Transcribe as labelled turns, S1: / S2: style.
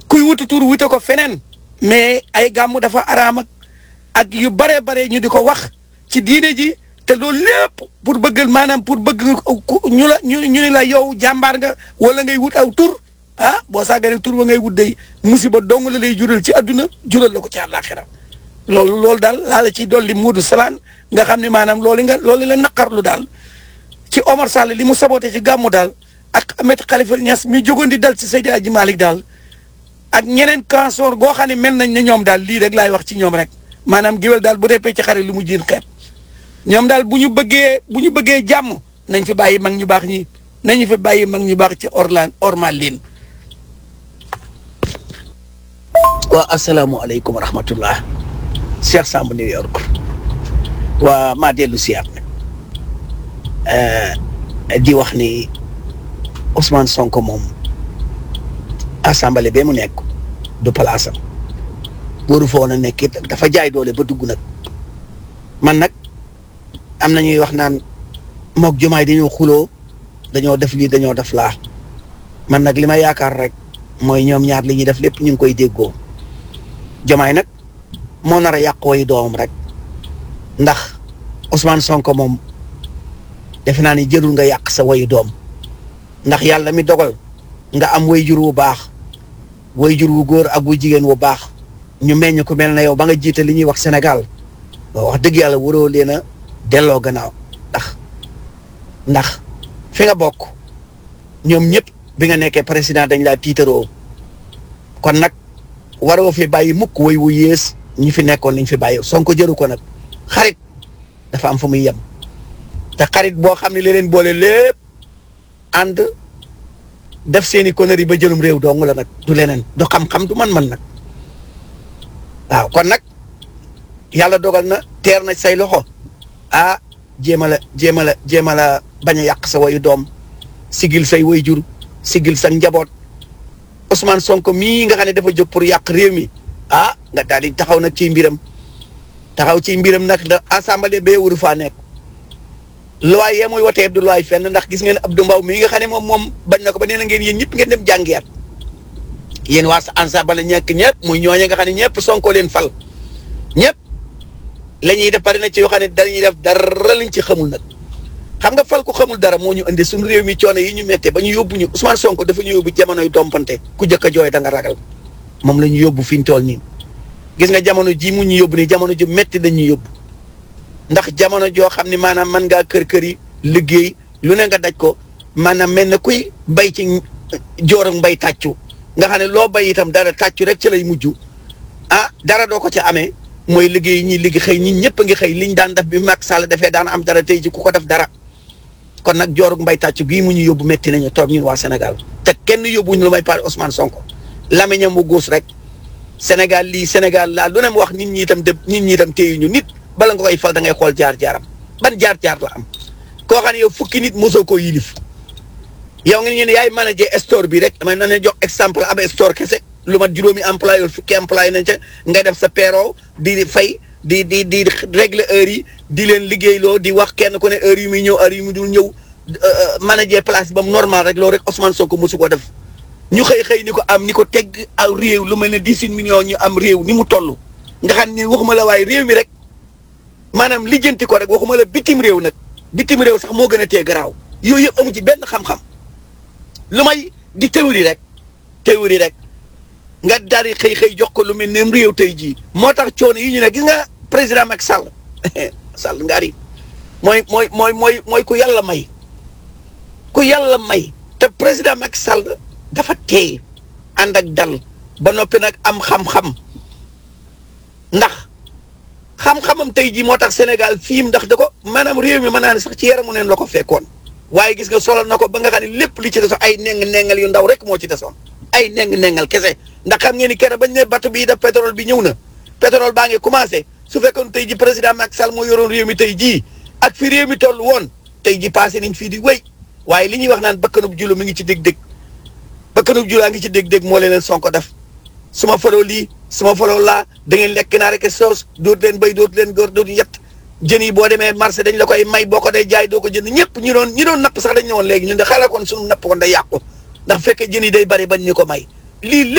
S1: kuy wuti tur wute ko feneen mais ay gàmmu dafa araam ak ak yu bare bare ñu di ko wax ci diine ji te loolu lépp pour bëggal maanaam pour bëgg ñu la ñu ñu ni la yow jàmbaar nga wala ngay wut aw tur ah boo sàgganee tur ba ngay wut day musiba dong la lay jural ci àdduna jural la ko ci àllaaxira loolu loolu daal laa la ci dolli Moodu Salaan nga xam ne maanaam loolu nga loolu la naqarlu daal ci Omar Sall li mu saboté ci gàmmu daal ak Ahmed Khalifa Niass mi jógoon di dal ci Seydi Hadji Malick daal ak ñeneen cancer goo xam ne mel nañ ne ñoom daal lii rek laay wax ci ñoom rek maanaam géwél daal bu dee ci xare lu mu jiin xeeb ñoom daal bu ñu bëggee bu ñu bëggee jàmm nañ fi bàyyi mag ñu baax ñi nañu fi bàyyi mag ñu baax ci orlan ormal leen waa asalaamualeykum wa rahmatullah Cheikh Samb New York waa maa dellu siyaat nag di wax ni Ousmane Sonko moom assemblée ba mu nekk du palaasam waru fa woon a nekk it dafa jaay doole ba dugg nag man nag am na ñuy wax naan mook jumaay dañoo xuloo dañoo def lii dañoo def laa man nag li ma yaakaar rek mooy ñoom ñaar li ñuy def lépp ñu ngi koy déggoo jumaay nag moo nar a yàq wayu doomam rek ndax Ousmane Sonko moom defe naa ni jërul nga yàq sa wayu doom ndax yàlla mi dogal nga am way jur wu baax way jur wu góor ak wu jigéen wu baax ñu meññ ku mel na yow ba nga jiite li ñuy wax Sénégal wax dëgg yàlla waroo leen a delloo gannaaw ndax ndax fi nga bokk ñoom ñëpp bi nga nekkee président dañ laa tiitaroo kon nag waroo fi bàyyi mukk way wu yées ñi fi nekkoon liñ fi bàyyi Sonko jëru ko nag xarit dafa am fu muy yem te xarit boo xam ne li leen boole lépp ànd def seeni conneries ba jëlum réew dong la nag du leneen du xam-xam du man-man nag waaw kon nag yàlla dogal na teer na say loxo ah jéem a la jéem a la jéem a la bañ a yàq sa wayu doom sigil say way jur sigil sa njaboot Ousmane Sonko mii nga xam ne dafa jóg pour yàq réew mi ah nga daal di taxaw nag ci mbiram taxaw ci mbiram nag da assemblée bee waru faa nekk loi yee muy wotee du loi fenn ndax gis ngeen Abdou Mbow mii nga xam ne moom moom bañ na ko ba nee na ngeen yéen ñëpp ngeen dem jàngiyaat yéen waa sa ensemble ñekk ñëpp muy ñooñe nga xam ne ñëpp Sonko leen fal ñëpp la ñuy def pare na ci yoo xam ne dañuy def dara lañ ci xamul nag xam nga fal ku xamul dara moo ñu indi suñu réew mi coono yi ñu méttee ba ñu yóbbu ñu Ousmane Sonko dafa ñu yóbbu jamonoy dompante ku jëkk a jooy da nga ragal moom la ñu yóbbu fi ñu toll nii gis nga jamono ji mu ñu yóbbu nii jamono ju métti dañ ñu yóbbu ndax jamono joo xam ne maanaam mën ngaa kër kër yi liggéey lu ne nga daj ko maanaam mel na kuy bay ci joor mbay tàccu nga xam ne loo bay itam dara tàccu rek ci lay mujj ah dara doo ko ci amee mooy liggéey ñi liggéey xëy ñi ñëpp a ngi xëy liñ daan def bi Macky Sall defee daan am dara tey ji ku ko def dara kon nag joorug mbay tàccu gii mu ñu yóbbu métti nañu toog ñun waa Sénégal te kenn yóbbuñu lu may pare Ousmane Sonko lamiñam mu guus rek Sénégal lii Sénégal laa lu ne mu wax nit ñi itam de nit ñi itam téyuñu nit bala nga koy fal da ngay xool jaar-jaaram ban jaar-jaar la am koo xam ne yow fukki nit mosoo koo yilif yow nga ne yaay manager store bi rek damay na ne jox exemple ab store kese lu mat juróomi employé wala fukki employé nañ ca nga def sa payroll di fay di di di régler heure yi di leen liggéeyloo di wax kenn ku ne heure yu muy ñëw heure yu muy dul ñëw manager place ba mu normal rek loolu rek Ousmane Sonko mosu ko def ñu xëy xëy ni ko am ni ko tegg aw réew lu mel ne dix-huit millions ñu am réew ni mu toll nga xam ne waxuma la waaye réew mi rek maanaam lijjanti ko rek waxuma la bitim réew nag bitim réew sax moo gën a tee garaaw yooyu yëpp amu ci benn xam-xam lu may di théorie rek théorie rek nga daal di xëy xëy jox ko lu mel ne réew tey jii moo tax coono yi ñu ne gis nga président Macky Sall Sall ngaari mooy mooy mooy mooy mooy ku yàlla may ku yàlla may te président Macky Sall dafa teey ànd ak dal ba noppi nag am xam-xam ndax xam-xamam tey jii moo tax Sénégal fii ndax da ko maanaam réew mi mën naa ne sax ci yaramu neen la ko fekkoon waaye gis nga solal na ko ba nga xam ne lépp li ci desoon ay neng nengal yu ndaw rek moo ci desoon ay neng nengal kese ndax xam ngeen ni kenn bañ ne bateau bii def pétrole bi ñëw na pétrole baa ngi commencé su fekkoon tey ji président Macky Sall moo yoroon réew mi tey jii ak fi réew mi toll woon tey ji passé nañ fii di wéy waaye li ñuy wax naan bakkanub julo mi ngi ci dég-dég bakkanub julaa ngi ci dég-dég moo leen Sonko def su ma faloo lii su ma faloo laa da ngeen lekk naa rek soos dootu leen béy dootu leen góor dootu yett jën yi boo demee marché dañ la koy may boo ko day jaay doo ko jënd ñëpp ñi doon ñi doon napp sax dañ ne woon léegi ñun de xaaral kon suñu napp kon day yàqu ndax fekkee jën yi day bari bañ ñu ko may lii